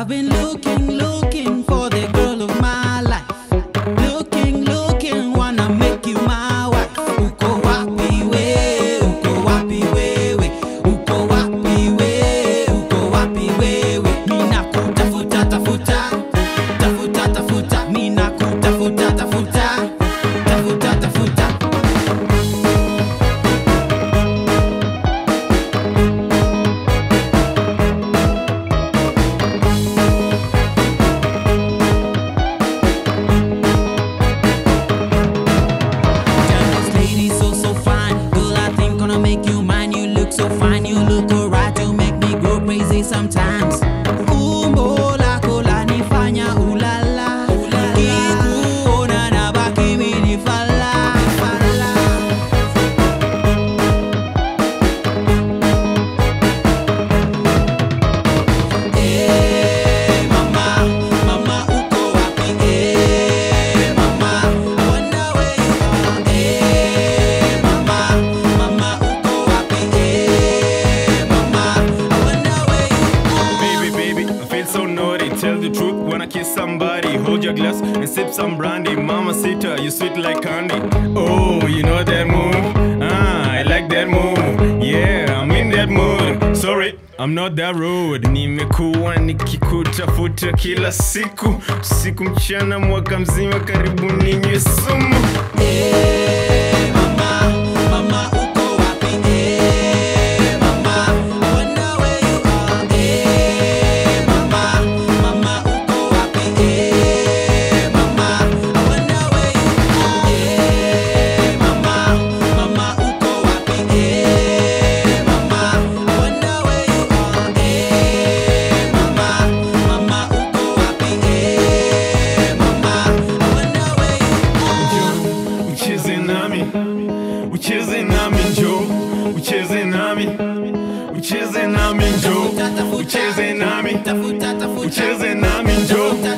been looking, looking for the girl of my life. Looking, looking, wanna make you my wife. Uko wapi we? Uko wapi wewe? Uko wapi we? Uko wapi wewe? Mina kutafuta tafuta, tafuta tafuta, mina kutafuta tafuta, tafuta tafuta. Damn, this lady so so fine. Girl, I think gonna make you mine. You look so fine. You look alright. You make me go crazy sometimes. Umbo lako lanifanya ulala. Nikikuona nabaki mimi fala, fala. Eh, mama, mama uko wapi? Eh, mama, I wonder where you are. Eh, mama, mama uko wapi? Eh, mama, I wonder where you are. Baby, baby, I feel so naughty. Tell the truth, wanna kiss somebody. Hold your glass and sip some brandy. Mama Sita, you sweet like candy. Oh, you know that move? Ah, I like that move. Yeah, I'm in that mood. Sorry, I'm not that rude. Nimekuwa nikikutafuta kila siku, siku mchana, mwaka mzima, karibu ninywe sumu. Eh, mama, mama uko wapi? Eh, mama, I wonder where you are. Eh, mama, mama uko wapi? Eh, mama, I wonder where you are. Eh, mama, mama uko wapi? Eh, mama, I wonder where you are. Eh, mama, mama uko wapi? Eh, mama, I wonder where you are. ucheze nami ucheze nami njo ucheze nami ucheze nami njo ucheze nami Tafuta, tafuta, ucheze nami njo